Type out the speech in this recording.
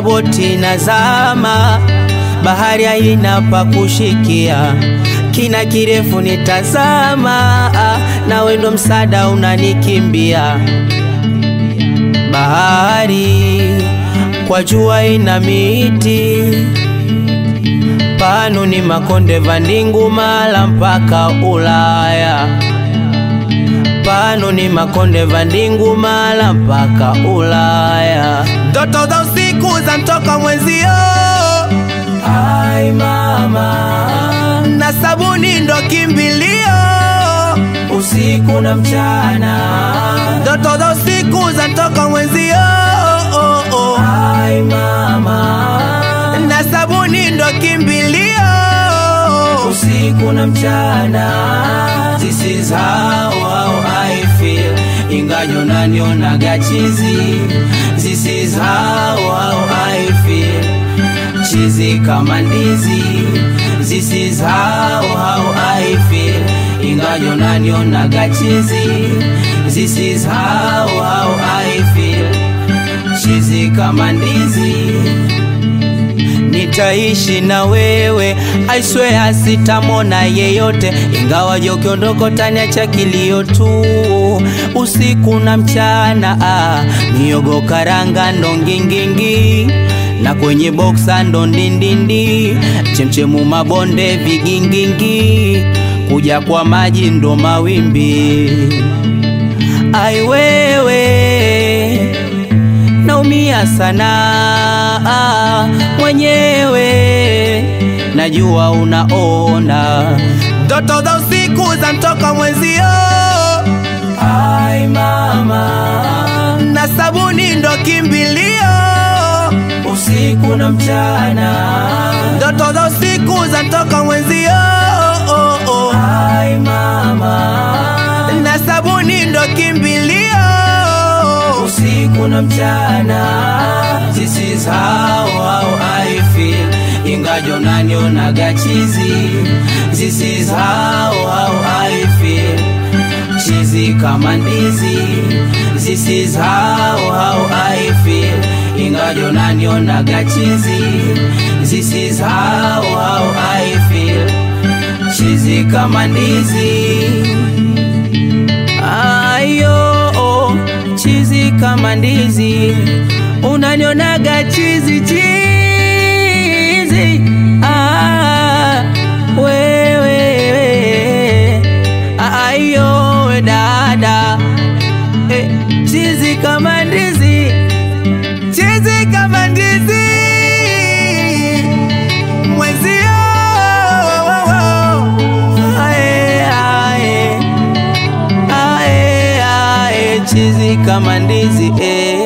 boti nazama, bahari haina pa kushikia, kina kirefu nitazama, na wendo msada unanikimbia. Bahari kwa jua ina miti, panu ni makonde vandingu mala mpaka Ulaya pano ni makonde vandingu mala mpaka Ulaya. Ndoto za usiku za mtoka mwenzio, ai mama, na sabuni ndo kimbilio, usiku na mchana. Ndoto za usiku za mtoka mwenzio, oh, oh. ai mama, na sabuni ndo kimbilio, usiku na mchana. This is how, how I feel Ingajo nanionaga chizi This is how, how I feel Chizi kama ndizi This is how, how I feel Ingajo nanionaga chizi This is how, how I feel Chizi kama ndizi Nitaishi na wewe, I swear sitamona yeyote, ingawa je ukiondoka utaniacha kilio tu, usiku na mchana. Ah, miogo karanga ndo ngingingi na kwenye boksa ndo ndindindi, chemchemu mabonde vigingingi, kuja kwa maji ndo mawimbi. Ai wewe naumia sana mwenyewe, najua unaona ndoto za usiku za mtoka mwenzio. Ai mama, na sabuni ndo kimbilio, usiku na mchana. Ndoto za usiku za mtoka mwenzio. Oh, oh. Ai mama, na sabuni ndo kimbilio, usiku na mchana. This is how, how I feel Ingajo nanionaga chizi This is how, how I feel Chizi kama ndizi This is how, how I feel Ingajo nanionaga chizi This is how, how I feel Chizi kama ndizi Ayo, chizi kama ndizi unanionaga chizi chizi, ah, wewe ayo we dada eh, chizi kama ndizi, chizi kama ndizi mwezio ae, ae, ae, ae, chizi kama ndizi eh.